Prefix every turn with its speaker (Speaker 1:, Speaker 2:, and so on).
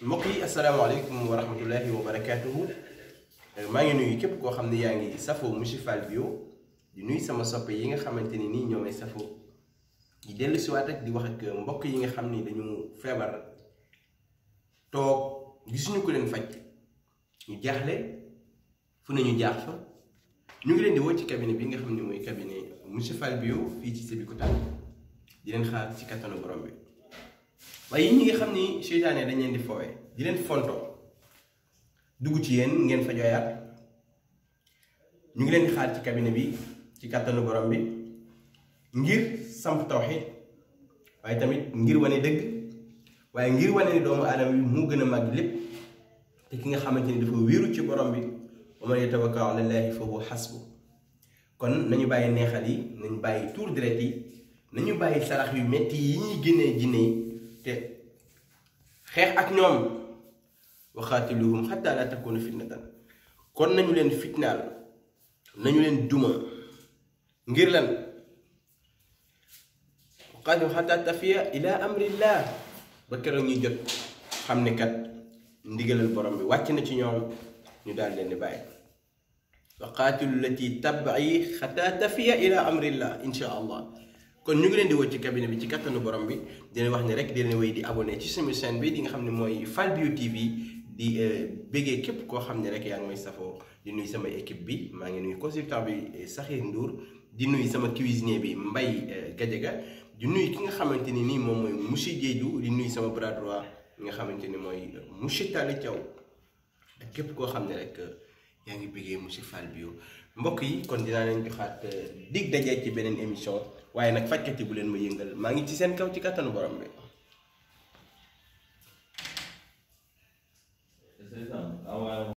Speaker 1: mbokk yi asalaamaaleykum wa rahmatullahi wa barakaatuhu maa ngi nuyu képp koo xam ne yaa ngi safoo Monsieur Fall Bio di nuyu sama soppe yi nga xamante ni nii ñoo may safoo di dellu siwaat ak di wax ak mbokk yi nga xam ni dañu feebar toog gisuñu ko leen faj ñu jaaxle fu ne ñu jaax fa ñu ngi leen di woo ci cabinet bi nga xam ne mooy cabinet Monsieur Fall Bio fii ci Sébikotane di leen xaar ci kattanu borom bi waaye yéen ñi nga xam ni seytaane dañ leen di fowe di leen fonto dugg ci yéen ngeen fa jooyaat ñu ngi leen di xaar ci cabinet bi ci kattanu borom bi ngir samp tawxiid waaye tamit ngir wane dëgg waaye ngir wane ni doomu aadama bi mu gën a màgg lépp te ki nga xamante ni dafa wéeru ci borom bi wa man yatawakkal ala llaahi fa huwa xasbu kon nañu bàyyi neexal yi nañu bàyyi tuur deret yi nañu bàyyi sarax yu metti yi ñuy génnee jinne yi te xeex ak ñoom waxaatiluhum xataa laa takuna fitnatan kon nañu leen fitnaal nañu leen duma ngir lan waxaatiluhum xataa tafiya ila amrillah ba keroog ñuy jot xam ne kat ndigalal borom bi wàcc na ci ñoom ñu daal leen di bàyyi waxaatilu lati tabai xataa tafiya ila amrillah insha allah kon ñu ngi leen di woo ci cabinet bi ci kattanu borom bi dina wax ni rek dina wéy di abonné ci sama chaîne bi di nga xam ne mooy Fall Bio TV di béggee képp koo xam ne rek yaa ngi may safoo di nuyu sama équipe bi maa ngi nuyu consultant bi Sakhir Ndour di nuyu sama cuisinier bi Mbaye Gadiaga di nuyu ki nga xamante ni nii moom mooy monsieur Diédhiou di nuyu sama bras droit nga xamante ni mooy monsieur Talla Thiaw ak képp koo xam ne rek yaa ngi béggee monsieur Fall Bio mbokk yi kon dinaa leen joxaat dig daje ci beneen émission waaye nag fajkat yi bu leen ma yëngal maa ngi ci seen kaw ci kattanu borom bi